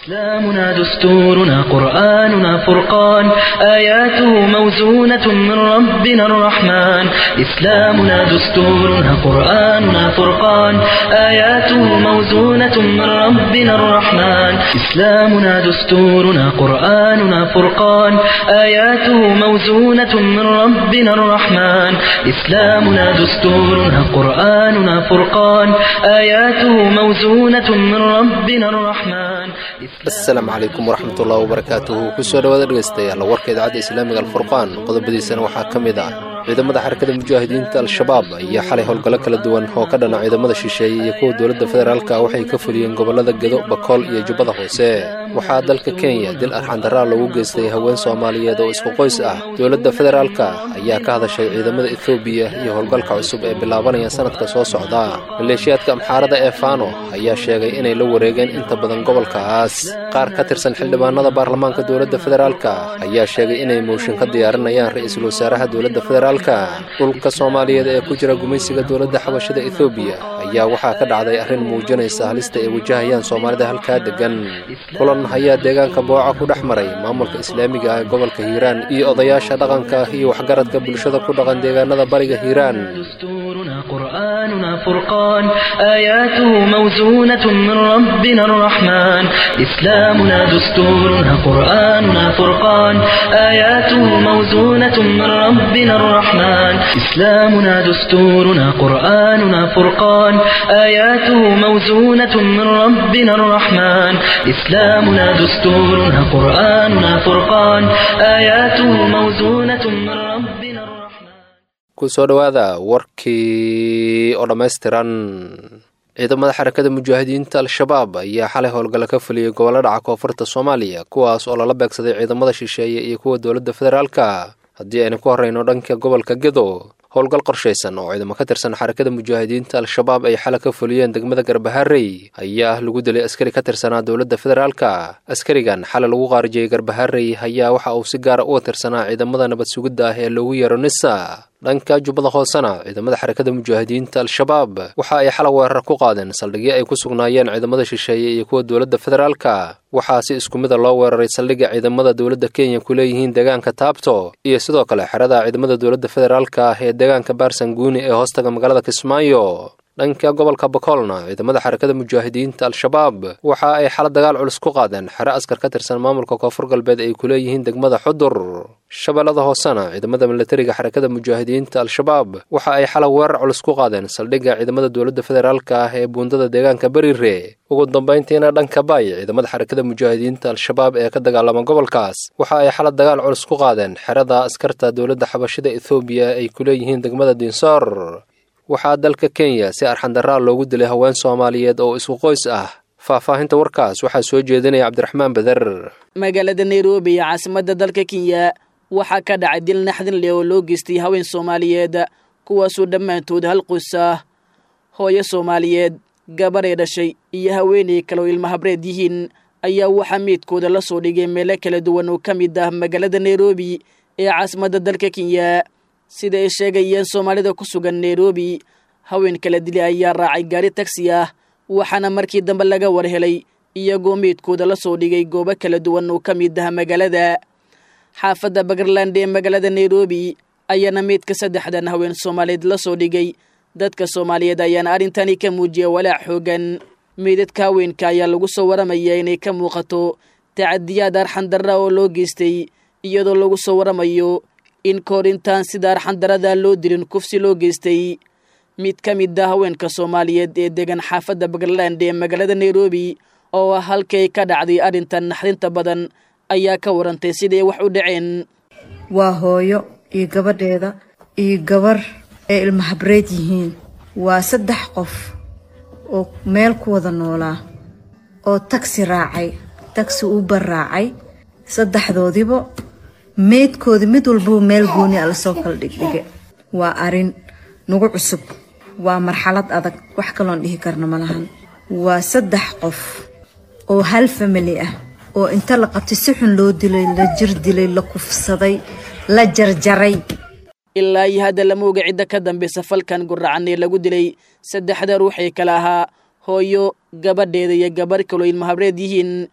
إسلامنا دستورنا قرآننا فرقان آياته موزونة من ربنا الرحمن إسلامنا دستورنا قرآننا فرقان آياته موزونة من ربنا الرحمن إسلامنا دستورنا قرآننا فرقان آياته موزونة من ربنا الرحمن إسلامنا دستورنا قرآننا فرقان آياته موزونة من ربنا الرحمن asalaamu calaykum waraxmatullahi wabarakaatuhu kusoo dhawaada dhegaystayaal warka idaacadda islaamiga alfurqaan qodobadiisana waxaa ka mid ah ciidamada xarakada mujaahidiinta al-shabaab ayaa xalay howlgallo kala duwan oo ka dhana ciidamada shisheeye iyo kuwa dowladda federaalka waxay ka fuliyeen gobollada gedo bakool iyo jubbada hoose waxaa dalka kenya dil arxandaraa loogu geystay haween soomaaliyeed oo isku qoys ah dowladda federaalka ayaa ka hadashay ciidamada ethoobiya iyo howlgalka cusub ee bilaabanaya sanadka soo socda maleeshiyaadka amxaarada ee fano ayaa sheegay inay la wareegeen inta badan gobolkaas qaar ka tirsan xildhibaanada baarlamaanka dowladda federaalka ayaa sheegay inay mooshin ka diyaarinayaan ra-iisul wasaaraha dowladda federaalka dhulka soomaaliyeed ee ku jira gumaysiga dowladda xabashada ethoobiya ayaa waxaa ka dhacday arrin muujinaysa halista ay wajahayaan soomaalida halkaa deggan kulan ayaa deegaanka booca ku dhex maray maamulka islaamiga ah ee gobolka hiiraan iyo odayaasha dhaqanka iyo waxgaradka bulshada ku dhaqan deegaanada bariga hiiraan دستورنا قرآننا فرقان آياته موزونة من ربنا الرحمن إسلامنا دستورنا قرآننا فرقان آياته موزونة من ربنا الرحمن إسلامنا دستورنا قرآننا فرقان آياته موزونة من ربنا الرحمن إسلامنا دستورنا قرآننا فرقان آياته موزونة من ربنا الرحمن kusoo dhowaada warkii oo dhammaystiran ciidamada xarakada mujaahidiinta al-shabaab ayaa xalay howlgalla ka fuliyey gobollo dhaca koonfurta soomaaliya kuwaas oo lala beegsaday ciidamada shisheeye iyo kuwa dowladda federaalka haddii aynu ku horreyno dhanka gobolka gedo howlgal qorshaysan oo ciidamo ka tirsan xarakada mujaahidiinta al-shabaab ay xala ka fuliyeen degmada garbaharey ayaa lagu dilay askari ka tirsanaa dowladda federaalka askarigan xala lagu qaarijiyey garbaharey ayaa waxa uu si gaara uga tirsanaa ciidamada nabad sugidda ah ee loogu yeero nisa dhanka jubbada hoosena ciidamada xarakada mujaahidiinta al-shabaab waxa ay xala weerar ku qaadeen saldhigyo ay ku sugnaayeen ciidamada shisheeye iyo kuwa dowladda federaalka waxaa si isku mida loo weeraray saldhigga ciidamada dowladda kenya ku leeyihiin deegaanka taabto iyo sidoo kale xerada ciidamada dowladda federaalka ah ee deegaanka baarsanguuni ee hoostaga magaalada kismaayo dhanka gobolka bakoolna ciidamada xarakada mujaahidiinta al-shabaab waxa ay xala dagaal culus ku qaadeen xere askar ka tirsan maamulka koonfur galbeed ay ku leeyihiin degmada xudur shabeellada hoosena ciidamada milatariga xarakada mujaahidiinta al-shabaab waxa ay xala weerar culus ku qaadeen saldhigga ciidamada dowladda federaalka ah ee buundada deegaanka berire ugu dambayntiina dhanka bay ciidamada xarakada mujaahidiinta al-shabaab ee ka dagaalama gobolkaas waxa ay xala dagaal culus ku qaadeen xerada askarta dowladda xabashida ethoobiya ay ku leeyihiin degmada dinsoor waxaa dalka kenya si arxandaraa loogu dilay haween soomaaliyeed oo isku qoys ah faahfaahinta warkaas waxaa soo jeedinaya cabdiraxmaan beder magaalada nairobi ee caasimadda dalka kenya waxaa ka dhacay dil naxdin leh oo loo geystay haween soomaaliyeed kuwaasoo dhammaantood hal qoys ah hooyo soomaaliyeed gabaray dhashay iyo haweenay kale oo ilmahabreed yihiin ayaa waxaa meydkooda la soo dhigay meelo kala duwan oo ka mid ah magaalada nairobi ee caasimadda dalka kenya sida ay sheegayeen soomaalida ku sugan nairobi haween kala dili ayaa raacay gaari tagsi ah waxaana markii dambe laga war helay iyagoo meydkooda la soo dhigay goobo kala duwan oo ka mid ah magaalada xaafadda bagarland ee magaalada nairobi ayaana meydka saddexdan haween soomaaliyeed la soo dhigay dadka soomaaliyeed ayaana arrintani ka muujiya walaac xoogan meydadka haweenka ayaa lagu soo waramaya inay ka muuqato tacadiyaad arxandarra oo loo geystay iyadoo lagu soo waramayo in kahor intaan sida arxandarada loo dilin kufsi loo geystay mid ka mid ah haweenka soomaaliyeed ee degan xaafadda bagarland ee magaalada nairobi oo ah halkay ka dhacday arrintan naxdinta badan ayaa ka warantay siday wax u dhaceen waa hooyo iyo gabadheeda iyo gabar ay ilmahabreed yihiin waa saddex qof oo meel ku wada noolaa oo tagsi raacay tagsi uber raacay saddexdoodiba meydkoodii mid walbaba meel gooni a lasoo kala dhigdhige waa arin nagu cusub waa marxalad adag wax kaloon dhihi karna ma lahan waa saddex qof oo hal famili ah oo inta la qabtay si xun loo dilay la jir dilay la kufsaday la jarjaray ilaa iyo hadda lama oga cidda ka dambaysa falkan guracan ee lagu dilay saddexda ruux ee kale ahaa hooyo gabadheeda iyo gabarh kaloo ilmahabreed yihiin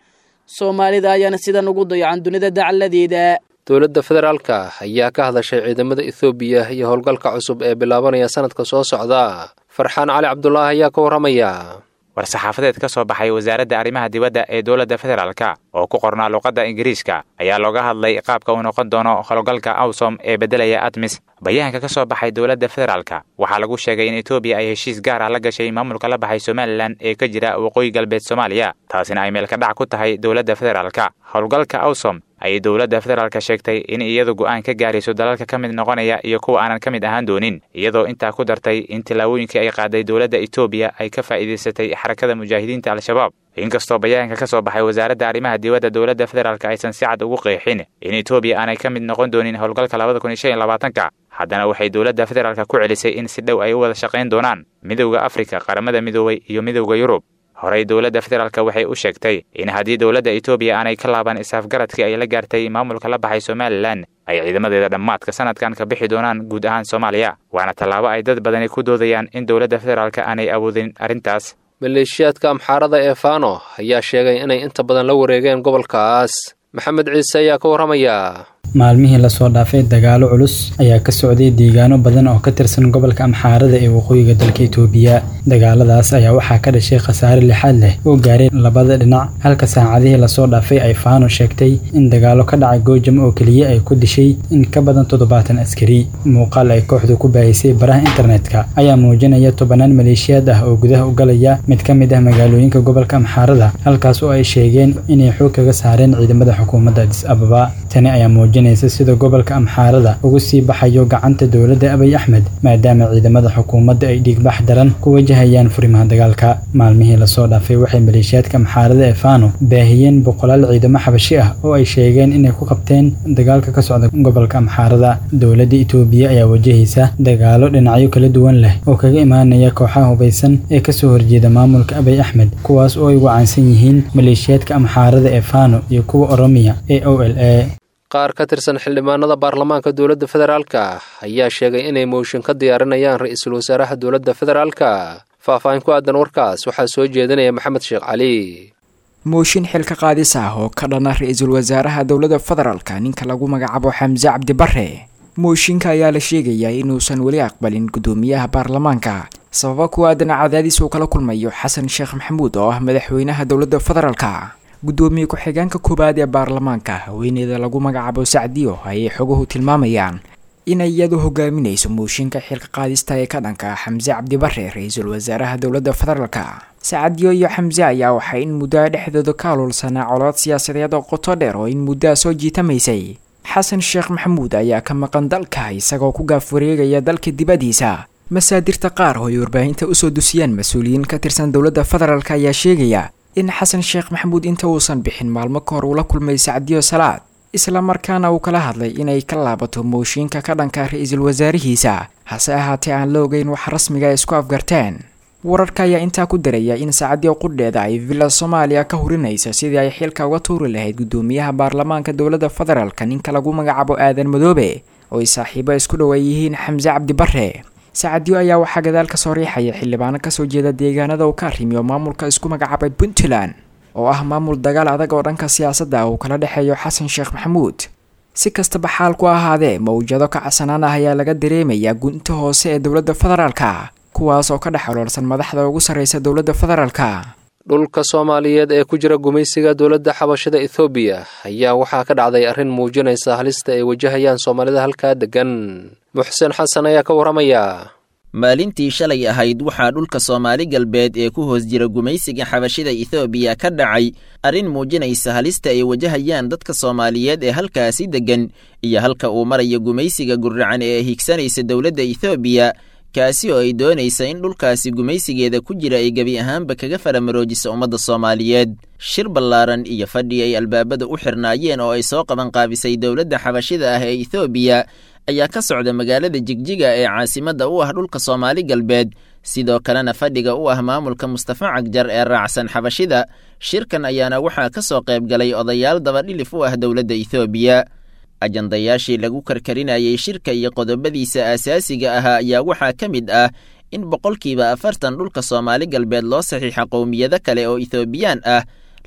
soomaalida ayaana sidan ugu dayacan dunida dacaladeeda dowladda federaalka ayaa ka hadashay ciidamada ethoobiya iyo howlgalka cusub ee bilaabanaya sanadka soo socda farxaan cali cabdulaahi ayaa ka warramaya war-saxaafadeed ka soo baxay wasaaradda arrimaha dibadda ee dowladda federaalka oo ku qornaa luuqadda ingiriiska ayaa looga hadlay qaabka uu noqon doono howlgalka awsom ee beddelaya admis bayaanka ka soo baxay dowladda federaalka waxaa lagu sheegay in etoobiya ay heshiis gaar ah la gashay maamulka la baxay somalilan ee ka jira waqooyi galbeed soomaaliya taasina ay meelka dhac ku tahay dowladda federaalka howlgalka awsom ayay dowladda federaalka sheegtay in iyadu go'aan ka gaarayso dalalka ka mid noqonaya iyo kuwa aanan ka mid ahaan doonin iyadoo intaa ku dartay in tillaabooyinkii ay qaaday dowladda etoobiya ay ka faa'iidaysatay xarakada mujaahidiinta al-shabaab inkastoo bayaanka ka soo baxay wasaaradda arrimaha dibadda dowladda federaalk aysan si cad ugu qeexin in etoobiya aanay ka mid noqon doonin howlgalka labada kun iyo shan iyo labaatanka haddana waxay dowladda federaalka ku celisay in si dhow ay u wada shaqayn doonaan midowda afrika qaramada midoobay iyo midowda yurub horey dowladda federaalka waxay u sheegtay in haddii dowladda etoobiya aanay ka laaban is-afgaradkii ay la gaartay maamulka la baxay somalilan ay ciidamadeeda dhammaadka sanadkan ka bixi doonaan guud ahaan soomaaliya waana tallaabo ay dad badani ku doodayaan in dowladda federaalka aanay awoodin arrintaas maleeshiyaadka amxaarada ee faano ayaa sheegay inay inta badan la wareegeen gobolkaas maxamed ciise ayaa ka warramaya maalmihii lasoo dhaafay dagaalo culus ayaa ka socday deegaano badan oo ka tirsan gobolka amxaarada ee waqooyiga dalka itoobiya dagaaladaas ayaa waxaa ka dhashay khasaare lixaad leh oo gaaray labada dhinac halka saacadihii lasoo dhaafay ay faano sheegtay in dagaalo ka dhacay goojam oo keliya ay ku dishay in ka badan toddobaatan askari muuqaal ay kooxdu ku baahisay baraha internetka ayaa muujinaya tobanaan maleeshiyaad ah oo gudaha u galaya mid ka mid ah magaalooyinka gobolka amxaarada halkaas oo ay sheegeen inay xoog kaga saareen ciidamada xukuumadda adis ababa tani ayaa muujinaysa sida gobolka amxaarada ugu sii baxayo gacanta dowladda abiy axmed maadaama ciidamada xukuumadda ay dhiigbax daran ku wajahayaan furimaha dagaalka maalmihii lasoo dhaafay waxay maleeshiyaadka amxaarada ee faano baahiyeen boqolaal ciidamo xabashi ah oo ay sheegeen inay ku qabteen dagaalka ka socda gobolka amxaarada dowladda itoobiya ayaa wajahaysa dagaalo dhinacyo kala duwan leh oo kaga imaanaya kooxaha hubaysan ee kasoo horjeeda maamulka abiy axmed kuwaas oo ay ugu caansan yihiin maleeshiyaadka amxaarada ee faano iyo kuwa oromiya ee o l a qaar ka tirsan xildhibaanada baarlamaanka dowladda federaalka ayaa sheegay inay mooshin ka diyaarinayaan ra-iisul wasaaraha dowladda federaalka faahfaahin ku aadan warkaas waxaa soo jeedinaya maxamed sheekh cali mooshin xilka qaadis ah oo ka dhana ra-iisul wasaaraha dowladda federaalka ninka lagu magacaabo xamse cabdi bare mooshinka ayaa la sheegayaa inuusan weli aqbalin guddoomiyaha baarlamaanka sababa ku aadan cadaadis uu kala kulmayo xasan sheekh maxamuud oo ah madaxweynaha dowladda federaalka guddoomiye ku-xigeenka koowaad ee baarlamaanka haweeneyda lagu magacaabo sacdiyo ayay xoguhu tilmaamayaan inay iyadu hogaaminayso mooshinka xilka qaadista ee ka dhanka xamse cabdibare ra-iisul wasaaraha dowladda federaalka sacadiyo iyo xamse ayaa waxay in muddoa dhexdooda ka alulsanaa colood siyaasadeed oo qoto dheer oo in muddoa soo jiitamaysay xasan sheekh maxamuud ayaa ka maqan dalka isagoo ku gaaf wareegaya dalka dibaddiisa masaadirta qaar oo ay warbaahinta usoo dusiyaan mas-uuliyiin ka tirsan dowladda federaalk ayaa sheegaya in xasan sheekh maxamuud inta uusan bixin maalmo ka hor uu la kulmay sacdiyo salaad isla markaana uu kala hadlay inay ka laabato mooshiinka ka dhanka ra-iisul wasaarihiisa hase ahaatee aan la ogeyn wax rasmiga ay isku afgarteen wararka ayaa intaa ku daraya in saacadiyo qudheeda ay villa soomaaliya ka hurinaysa sidii ay xilka uga tuuri lahayd guddoomiyaha baarlamaanka dowladda federaalk ninka lagu magacaabo aadan madoobe oo ay saaxiibo isku dhow ay yihiin xamse cabdi bare sacadiyo ayaa waxaa gadaal ka soo riixaya xildhibaano kasoo jeeda deegaanada uu ka arrimiyo maamulka isku magacaabay puntland oo ah maamul dagaal adag oo dhanka siyaasadda uu kala dhexeeyo xasan sheekh maxamuud si kastaba xaal ku ahaadee mawjado ka casanaan ah ayaa laga dareemayaa gunta hoose ee dowladda federaalka kuwaas oo ka dhex oloolsan madaxda ugu sarreysa dowladda federaalka dhulka soomaaliyeed ee ku jira gumaysiga dowladda xabashada ethoobiya ayaa waxaa ka dhacday arrin muujinaysa halista ay wajahayaan soomaalida halkaa deggan muxsen xasan ayaa ka warramaya maalintii shalay ahayd waxaa dhulka soomaali galbeed ee ku hoos jira gumaysiga xabashida ethoobiya ka dhacay arrin muujinaysa halista ay wajahayaan dadka soomaaliyeed ee halkaasi deggan iyo halka uu maraya gumaysiga gurracan ee higsanaysa dowladda ethoobiya kaasi oo ay doonaysa in dhulkaasi gumaysigeeda ku jira ay gebi ahaanba kaga faramaroojiso ummadda soomaaliyeed shir ballaaran iyo fadhi ay albaabada u xirnaayeen oo ay soo qabanqaabisay dowladda xabashida ah ee ethoobiya ayaa ka socda magaalada jigjiga ee caasimadda u ah dhulka soomaali galbeed sidoo kalena fadhiga u ah maamulka mustafa cagjar ee raacsan xabashida shirkan ayaana waxaa ka soo qayb galay odayaal dabadhilif u ah dowladda ethoobiya ajandayaashii lagu karkarinayay shirka iyo qodobadiisa aasaasiga ahaa ayaa waxaa ka mid ah in boqolkiiba afartan dhulka soomaali galbeed loo saxiixa qowmiyado kale oo ethoobiyan ah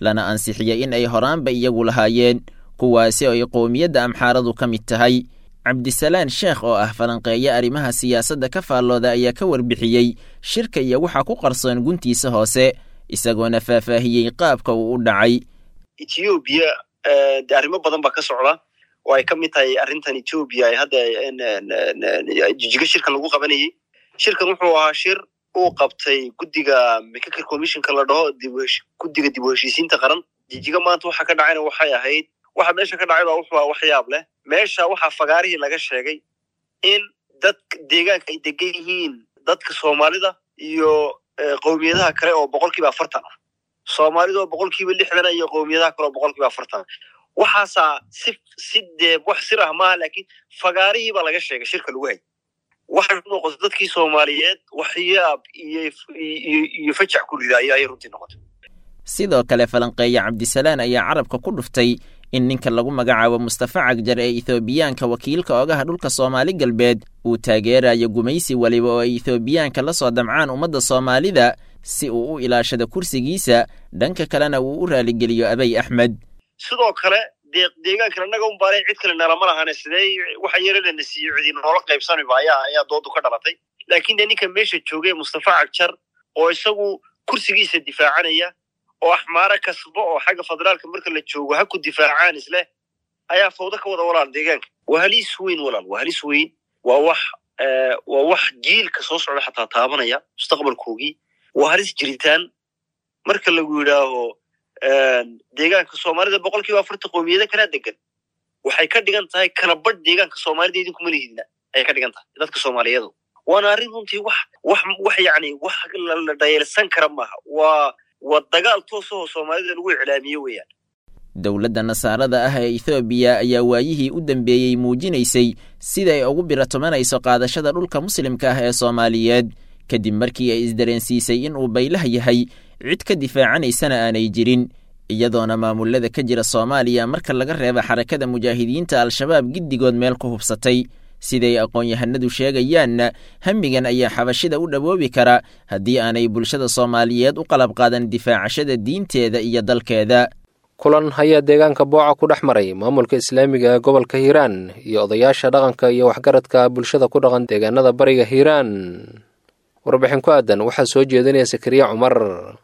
lana ansixiyey in ay horaanba iyagu lahaayeen kuwaasi oo ay qowmiyadda amxaaradu ka mid tahay cabdisalaan sheekh oo ah falanqeeya arrimaha siyaasadda ka faallooda ayaa ka warbixiyey shirka iyo waxaa ku qarsoon guntiisa hoose isagoona faahfaahiyey qaabka uu u dhacay etoobiya de arrimo badan baa ka socda oo ay ka mid tahay arrintan etoobiya ay hadda jijiga shirkan lagu qabanayey shirkan wuxuu ahaa shir uu qabtay guddiga mccaker commissionka la dhaho guddiga dib u heshiisiinta qaran jijiga maanta waxa ka dhacayna waxay ahayd waxa meesha ka dhacay baa wuxuu aha waxyaab leh meesha waxaa fagaarihii laga sheegay in dad deegaanka ay degan yihiin dadka soomaalida iyo qowmiyadaha kale oo boqolkiiba afartan ah soomaalida oo boqolkiiba lixdan iyo qowmiyadaha kale oo boqolkiiba afartan waxaasaa si si dee wax sir ah maaha laakiin fagaarihii baa laga sheegay shirka lagu hay waxay ku noqotay dadkii soomaaliyeed waxyaab iyo iyo fajac ku rida ayay runtii noqotay sidoo kale falanqeeye cabdisalaan ayaa carabka ku dhuftay in ninka lagu magacaabo mustafa cagjar ee ethoobiyaanka wakiilka ogaha dhulka soomaali galbeed uu taageerayo gumaysi weliba oo ay ethoobiyaanka la soo damcaan ummadda soomaalida si uu u ilaashado kursigiisa dhanka kalena uu u raaligeliyo abay axmed sidoo kale dee deegaankan annaga un baale cid kale nalama lahane sidee waxa yarelana siiyo cidi noola qaybsanayba ayaa ayaa doodu ka dhalatay laakiin dee ninka meesha joogay mustafa cagjar oo isagu kursigiisa difaacanaya oo axmaaro kasbo oo xagga federaalka marka la joogo ha ku difaacaan isleh ayaa fawdo ka wada walaal deegaanka waa halis weyn walaal waa halis weyn waa wax waa wax jiilka soo socda xataa taabanaya mustaqbalkoogii waa halis jiritaan marka lagu yidhaaho deegaanka soomaalida boqol kiiba afartan qowmiyada kalaa degan waxay ka dhigan tahay kala badh deegaanka soomaalida idinkuma lihidna ayay ka dhigan tahay dadka soomaaliyadu waana arrin runtii wax wax wax yacni wax la dhayeelsan kara maaha waa waa dagaal toos ahoo soomaalida lagu iclaamiye weeyaan dowladda nasaarada ah ee ethoobiya ayaa waayihii u dambeeyey muujinaysay sida ay ugu biratomanayso qaadashada dhulka muslimka ah ee soomaaliyeed kadib markii ay isdareensiisay in uu baylah yahay cid ka difaacanaysana aanay jirin iyadoona maamulada ka jira soomaaliya marka laga reeba xarakada mujaahidiinta al-shabaab giddigood meel ku hubsatay siday aqoon-yahanadu sheegayaanna hamigan ayaa xabashida u dhawoobi kara haddii aanay bulshada soomaaliyeed u qalab qaadan difaacashada diinteeda iyo dalkeeda kulan ayaa deegaanka booca ku dhex maray maamulka islaamiga ee gobolka hiiraan iyo odayaasha dhaqanka iyo waxgaradka bulshada ku dhaqan deegaanada bariga hiiraan warbixin ku aadan waxaa soo jeedinaya sakariya cumar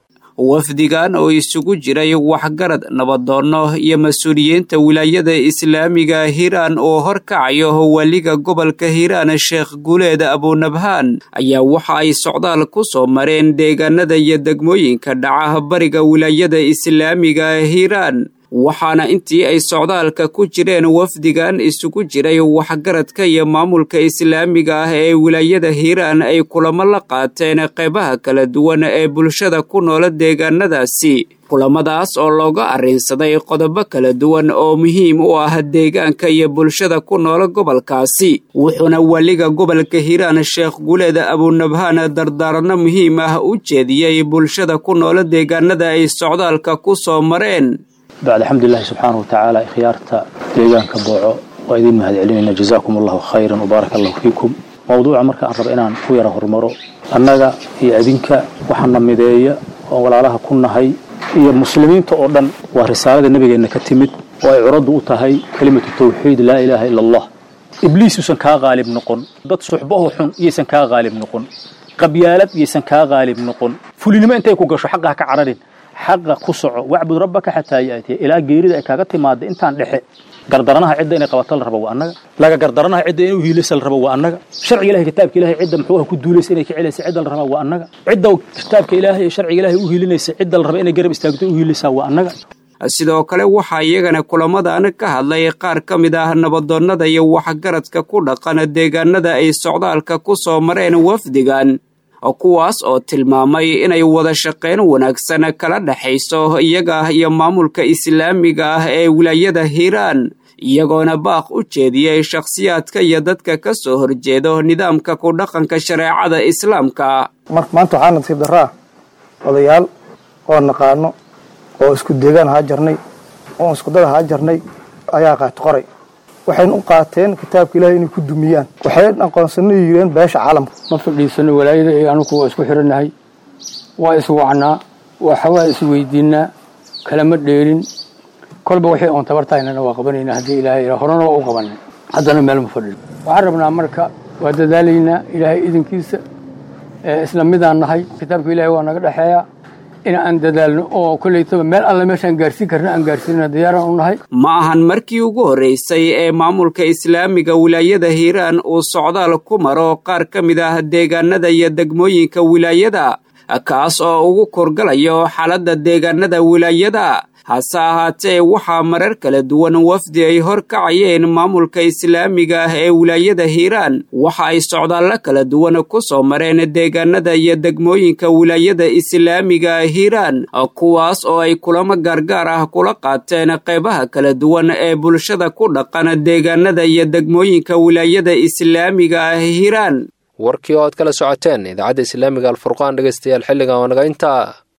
wafdigan oo isugu jiray waxgarad nabadoonno iyo mas-uuliyiinta wilaayada islaamiga hiiraan oo horkacayo weliga gobolka hiiraan sheekh guuleed abunabhaan ayaa waxa ay socdaal ku soo mareen deegaanada iyo degmooyinka dhaca bariga wilaayada islaamiga hiiraan waxaana intii ay socdaalka ku jireen wafdigan isugu jiray waxgaradka iyo maamulka islaamiga ah ee wilaayada hiiraan ay kulamo la qaateen qeybaha kala duwan ee bulshada ku noola deegaanadaasi kulamadaas oo looga arrinsaday qodobo kala duwan oo muhiim u ah deegaanka iyo bulshada ku noola gobolkaasi wuxuuna weliga gobolka hiiraan sheekh guuleed abunabhaan dardaaranno muhiim ah u jeediyey bulshada ku noola deegaanada ay socdaalka ku soo mareen bacd alxamdulilahi subxaanahu watacaala ikhyaarta deegaanka booco waa idiin mahad celinayna jazaakum allahu khayran wbaaraka allahu fiikum mawduuca marka aan raba inaan ku yara horumaro annaga iyo adinka waxaana mideeya oo walaalaha ku nahay iyo muslimiinta oo dhan waa risaalada nebigeenna ka timid oo ay curaddu u tahay kelimatu tawxiid laa ilaaha ila allah ibliis yuusan kaa qaalib noqon dad suxbaho xun iyaysan kaa qaalib noqon qabyaalad iyaysan kaa qaalib noqon fulinimo intay ku gasho xaqa ha ka cararin xaqa ku soco wacbud rabbaka xataa yaatiya ilaa geerida ay kaaga timaada intaan dhexe gardaranaha cidda inay qabato la rabo waa annaga laga gardaranaha cidda inay uhiilaysa la rabo waa annaga sharciga ilahay kitaabka ilahay cidda muxuu ku duulaysa inay ka celaysa cidda la rabaa waa annaga cidda kitaabka ilaahay iyo sharciga ilahay u hiilinaysa cidda la raba inay garab istaagto u hiilaysaa waa annaga sidoo kale waxaa iyagana kulamadan ka hadlay qaar ka mid ah nabadoonnada iyo waxgaradka ku dhaqan deegaanada ay socdaalka ku soo mareen wafdigan kuwaas oo tilmaamay inay wada shaqayn wanaagsan kala dhexayso iyaga iyo maamulka islaamiga ah ee wilaayada hiiraan iyagoona baaq u jeediyey shakhsiyaadka iyo dadka ka soo horjeedo nidaamka ku dhaqanka shareecada islaamka maanta waxaa nasiib daraa odayaal oo naqaano oo isku deegaan haa jarnay oo iskudada haa jarnay ayaa qaati qoray waxayna u qaateen kitaabka ilahay inay ku dumiyaan waxay aqoonsano yireen beesha caalamka ma fadhiisano walaayada iyo anugu waa isku xirannahay waa iswacnaa waxawaa isweydiinaa kalama dheelin kolba wixii oon tabartahaynana waa qabanayna haddii ilaahay ila horena waa u qabanay haddana meel ma fadhin waxaan rabnaa marka waa dadaalaynaa ilaahay idinkiisa isla midaan nahay kitaabka ilaahay waa naga dhexeeya in aan dadaalno oo kollaytaba meel alle meeshaan gaarsiin karna aan gaarsiinana diyaaraan u nahay ma ahan markii ugu horreysay ee maamulka islaamiga wilaayada hiiraan uu socdaal ku maro qaar ka mid ah deegaanada iyo degmooyinka wilaayada kaas oo ugu korgalayo xaaladda deegaanada wilaayada hase ahaatee waxaa marar kala duwan wafdi ay hor kacayeen maamulka islaamiga ah ee wilaayada hiiraan waxa ay socdaallo kala duwan ku soo mareen deegaanada iyo degmooyinka wilaayada islaamiga hiiraan kuwaas oo ay kulamo gaargaar ah kula qaateen qeybaha kala duwan ee bulshada ku dhaqan deegaanada iyo degmooyinka wilaayada islaamiga ah hiiraan warkii oo aad kala socoteen idaacadda islaamiga alfurqaan dhegeystayaal xilligan waa naga intaa